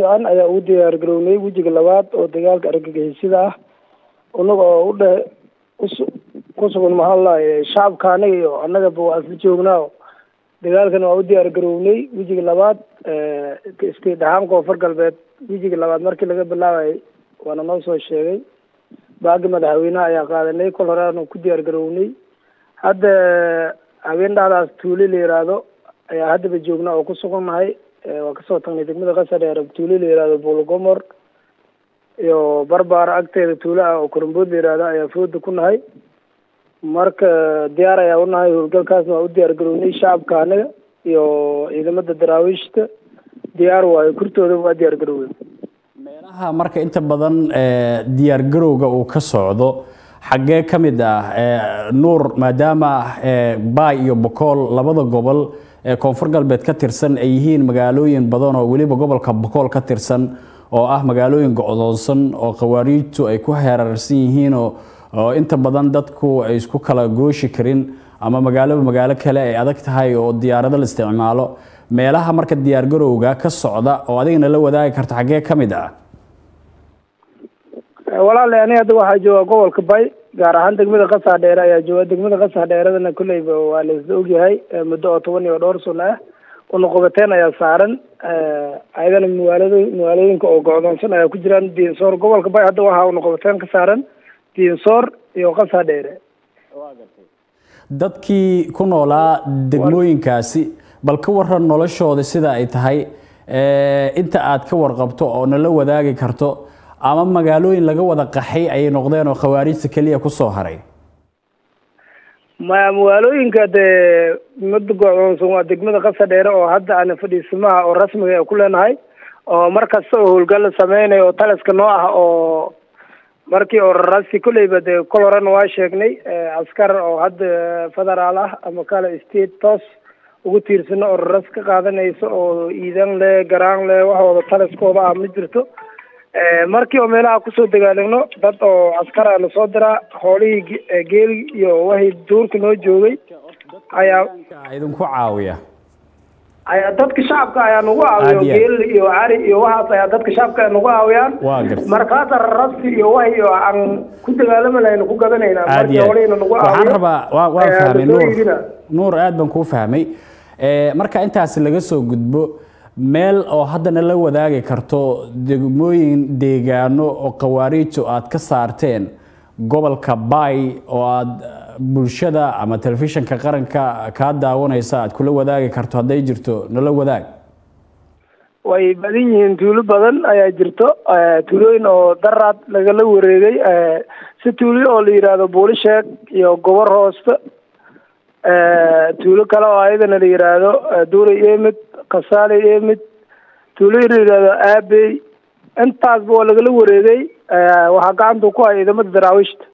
fiican ayaa ugu diyaar garownay wejiga labaad oo dagaalka argagixisada ah unaga oo u dhe us ku sugan maxaa laaye shacabka anaga iyo annagaba waa isla joognaa dagaalkan waa u diyaar garownay wejiga labaad state ahaan koonfur galbeed wejiga labaad markii laga bilaabayay waana noo soo sheegay baagi madaxweynaha ayaa qaadanay kol hore aanu ku diyaar garownay hadda habeen dhacdaas tuuli la yiraahdo ayaa haddaba joognaa oo ku sugannahay waa kasoo tagnay degmada qasadheer tuuli la yihahdo buulgomor iyo barbaara agteeda tuulo ah oo korombood la yihahdo ayaa fooda ku nahay marka diyaar ayaa unahay howlgalkaasna waa u diyaar garownay shacabka anaga iyo ciidamada daraawiishta diyaar waayo kurtooda waa diyaar garowey meelaha marka inta badan diyaar garowga uu ka socdo xaggee ka mid ah nuur maadaama baay iyo bokool labada gobol ee koonfur galbeed ka tirsan ay yihiin magaalooyin badan oo weliba gobolka bokool ka tirsan oo ah magaalooyin go-doonsan oo khawaariijtu ay ku heerarsan yihiin oo inta badan dadku ay isku kala gooshi karin ama magaaloba magaalo kale ay adag tahay oo diyaarado la isticmaalo meelaha marka diyaar garowga ka socda oo adigana la wadaagi karto xaggee ka mid ah walaale ani hadda waxaa jooga gobolka bay gaar ahaan degmada qasaa dheere ayaa jooga degmada qasaa dheeradana kolleyba waa la isla ogyahay muddo oo toban iyo dhowr sano ah unuqobateen ayaa saaran ayadana magaalado magaalooyinka oo go-doonsan ayaa ku jiraan diinsoor gobolka bay hadda waxaa unuqobateen ka saaran diinsoor iyo qasaa dheere dadkii ku noolaa degmooyinkaasi bal ka waran noloshooda sida ay tahay inta aad ka warqabto oo nala wadaagi karto ama magaalooyin laga wada qaxay ayay noqdeen oo khawaarijta keliya kusoo haray maya magaalooyinka dee mada go-doonsan waa degmada qasa dheere oo hadda ana fadhiisimaha oo rasmiga ee ku leenahay oo mar kasta oo howlgal la sameynayo oo taliska noo ah oo markii oo rarasti kolleyba dee kol horena waa sheegnay askar oo hadda federaal ah ama kale state toos ugu tiirsano oo raras ka qaadanayso oo iidan le garaan le waxooda taliskooda ah ma jirto markii oo meelaha kusoo dagaaligno dad oo askara na soo diraa xoolihii geeli iyo wahii duurka noo joogay ayaa idinku caawiya ayaa dadka shacabka ayaa nagu caawiya geel iyo cari iyo waxaas ayaa dadka shacabka nagu caawiyaan waa garta markaasa rarasti iyo wahi iyo aan ku dagaalami lahayna ku gadanayna markii xoolihina nagu caawiyo waxaan rabaa waa waan fahmay nuur nuur aad baan kuu fahmay marka intaas laga soo gudbo meel oo haddana la wadaagi karto degmooyin deegaano oo khawaariiju aad ka saarteen gobolka bay oo aad bulshada ama telefishinka qaranka kaa daawanaysa aad kula wadaagi karto hadday jirto nala wadaag way badan yihiin tuulo badan ayaa jirto tuulooyin oo daraad lagala wareegay si tuulo oo la yidhaahdo buulisheeg iyo gobor hoosta tuulo kale oo ayadana la yidhaahdo duuray emid kasaale emid tuuloyin la yidhaahdo aabey intaasba waa lagala wareegay waxaa gacanta ku haya ciidamada daraawiishta